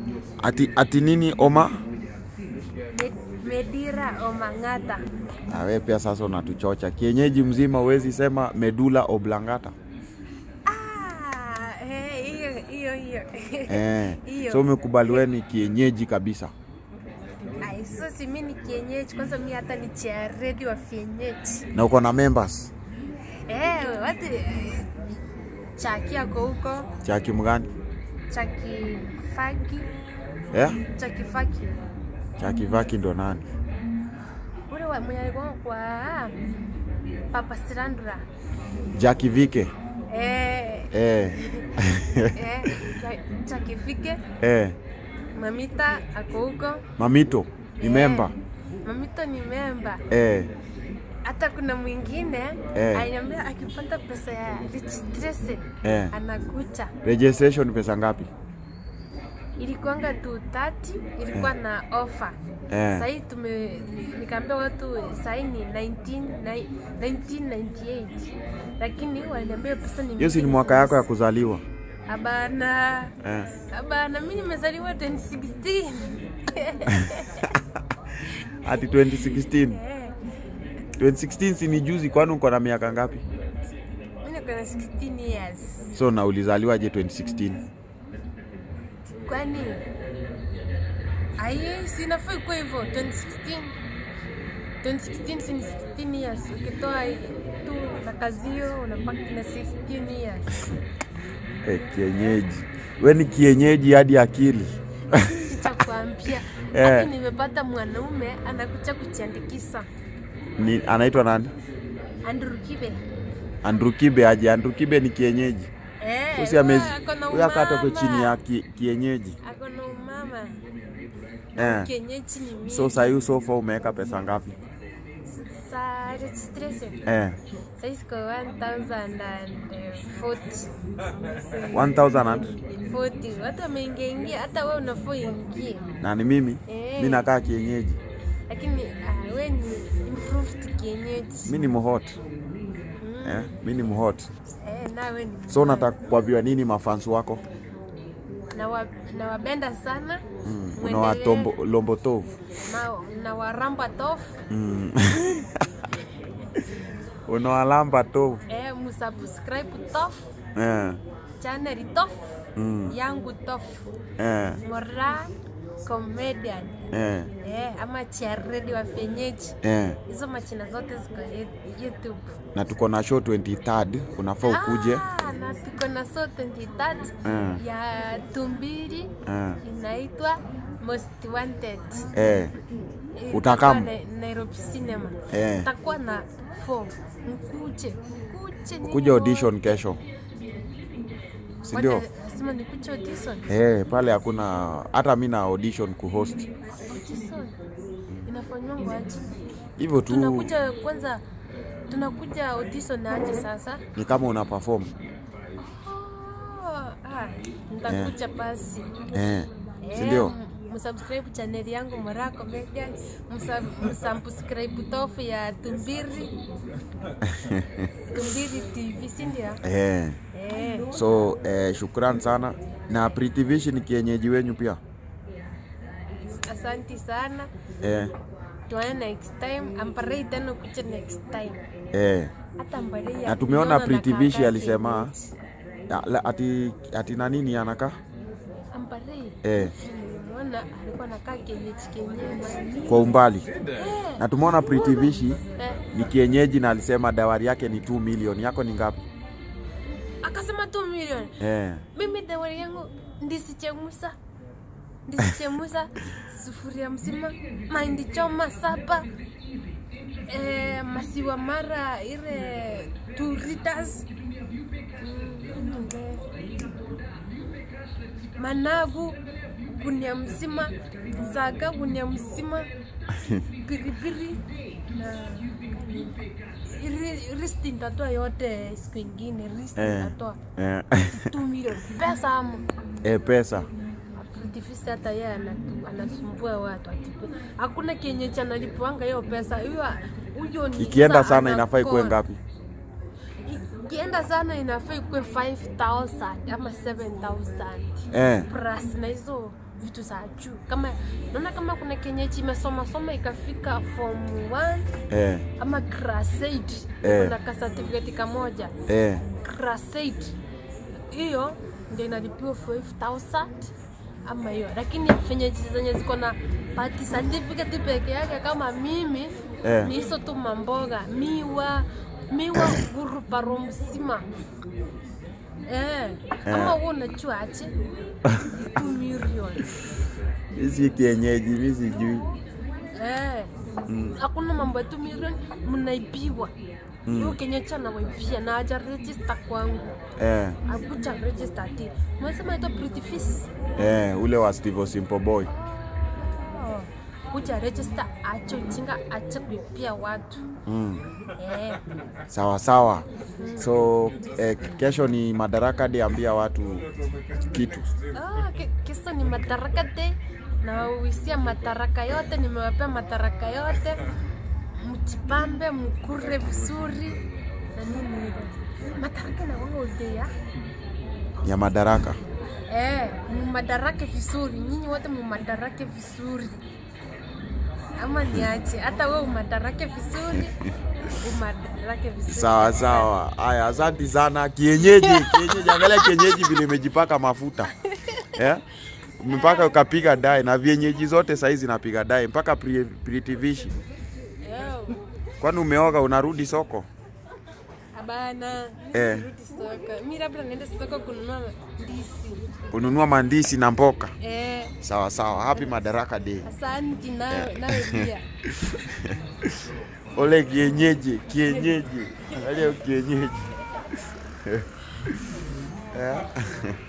Ati, ati nini Oma? Med- Medira Omang'ata. Na wewe pia sasa unatuchocha. Kienyeji mzima huwezi sema medula oblongata. Ah, eh, hiyo hiyo hiyo. Eh. Hiyo. So umekubali wewe ni kienyeji kabisa. Ai, so si mimi ni kienyeji kwanza, mimi hata ni charedi wa kienyeji. Na uko na members Eh, watu eh, chaki ako huko, cha kimgani? chaki faki, Eh? chaki faki. Cha kivaki ndo nani? Ule wa mwenye alikuwa kwa Papa Sirandra. Jackie Vike. Eh, Eh. eh, cha- chaki fike, eh. mamita ako huko. Mamito ni Eh, member. Mamito ni memba. Eh. Hata kuna mwingine Eh. aliniambia akipata pesa ya registration Eh. anakucha. Registration pesa ngapi? Ilikuanga 230 ilikuwa na offer. Eh. Sahii tume nikaambia watu sahii ni 19, nai- 1998 lakini waliniambia pesa ni Hiyo si ni mingi mwaka yako ya kuzaliwa. Abana, Eh. abana, mimi nimezaliwa 2016 Ati 2016. Eh, 2016 si ni juzi kwani uko na miaka ngapi? mimi niko na 16 years. So na ulizaliwaje 2016? Kwani aye, si inafaa ikuwe hivyo 2016 2016 si ni 16 years. Ukitoa tu na kazi hiyo unabaki na 16 years. Eh, kienyeji. We ni kienyeji hadi akili. Sitakwambia Eh. hadi nimepata mwanaume anakuja kujiandikisha Ni, anaitwa nani? Andrew Kibe. Andrew Kibe aje. Andrew Kibe ni kienyeji. Eh, Usi amezi. huyo ako na Huyo akatoke umama. chini ya ki, kienyeji. Ako na umama. Eh. Kienyeji ni mimi. So sahii sofa umeweka pesa ngapi? Sa registration. Eh. Sasa iko 1040. 1000 and 40. Watu wameingia ingia hata wewe unafaa uingie. na ni mimi. Eh. Mi nakaa kienyeji. Lakini ah, wewe ni improved kienyeji. Mi ni mhot. Eh, mi ni mhot. Eh, nawe ni. So unataka kuambiwa nini mafans wako? na wa, nawapenda sana. Mm. Muendelee. Unawatombo lombo tovu. na, na waramba tofu Mm. Unawalamba tovu. eh, musubscribe tofu Eh. channel tofu Mm. yangu tofu Eh. Mora comedian Eh. eh, ama charedi wa fenyeji Eh. hizo machina zote ziko Ye- YouTube. Na tuko na show 23rd, unafaa ukuje. Ah, na tuko na so 23 Eh. ya tumbiri Eh. inaitwa Most Wanted. Eh. Itakuwa Utakam? na- Nairobi Cinema. Eh. Itakuwa na form. Mkuje, mkuje nyinyi Kuja audition wote. kesho. Si ndio? Wote, Lazima nikuje audition. Eh, pale hakuna hata mi na audition kuhost. Audition. Inafanywa aje? Hivyo tu Tunakuja kwanza tunakuja audition aje sasa? ni kama una perform. Oh, ah, nitakuja basi. Eh. Si Eh, ndio? m- msubscribe channel yangu Mora Comedian, msa- msubscribe tofu ya Tumbiri. Tumbiri TV, si ndio? Eh. Eh, So eh, shukran sana na Pretty Vision ni kienyeji wenyu pia. asanti sana. Eh. Tuone next time. Amparei tena kuja next time. Eh. Hata amparei Na tumeona Pretty Vision alisema ya, la, ati ati na nini anakaa? Amparei. Eh. Nimeona alikuwa anakaa kienyeji kienyeji. Kwa umbali. Eh, Na tumeona Pretty Vision eh. ni kienyeji na alisema dawari yake ni 2 million. Yako ni ngapi? Akasema 2 million. Eh. mimi dawari yangu ndisichemusa ndisichemusa sufuria mzima mahindi choma saba eh, masiwa mara ile two liters Mm, managu gunia mzima zaga gunia mzima piripiri na ri- risti ndatoa yote siku ingine risti Eh. ndatoa Eh. tu milioni pesa ama eh, pesa. Aktivist hata yeye anatu- anasumbua watu atipe. Hakuna kienyeji analipwanga hiyo pesa hiyo huyo ni Ikienda sasa sana inafaa ikuwe anakona. ngapi? Ikienda sana inafaa ikuwe 5000 ama 7000 Eh. plus na hizo vitu za juu kama naona kama kuna kenyeji imesoma soma ikafika form 1 eh, ama class 8 Eh. kuna ka certificate kamoja eh, class 8 hiyo ndio inalipiwa 5000 ama hiyo lakini venye zenye ziko na party certificate peke yake kama mimi Eh. ni hizo tu mamboga miwa miwa guruparo mzima eh, ama huo unajua aje 2 million mi si kienyeji, mi sijui. eh, hakuna mambo ya 2 million mnaibiwa mm. kenyecha nawaibia na aja register kwangu Eh, akuja register ati mwesema ito pretty fees eh, ule wa Steve Simple Boy. oh. kuja register acho chinga ache kuipia watu Mm. eh. Sawa sawa. So eh, kesho ni Madaraka Day, ambia watu kitu. ah, ke- kesho ni madaraka day na wisia madaraka yote nimewapea madaraka yote mjipambe mkure vizuri na nini ile madaraka na wanga udea ya Madaraka. eh, mumadarake vizuri nyinyi wote mumadarake vizuri ama niache hata we umadarake vizuri umadarake vizuri Sawa sawa. Haya, asante sana. Kienyeji, kienyeji, angalia kienyeji vile imejipaka mafuta eh? mpaka ukapiga dai na vienyeji zote saizi zinapiga dai mpaka pri- pritivishi. Eh, Kwani umeoga unarudi soko? Hapana, Eh. mi sirudi soko. Mi labda naenda soko kununua ndizi. Kununua mandisi na mboka. Eh, Sawa sawa. Happy Madaraka Day. asanti nawe nawe pia. Ole kienyeji, kienyeji. Angalia kienyeji. Eh.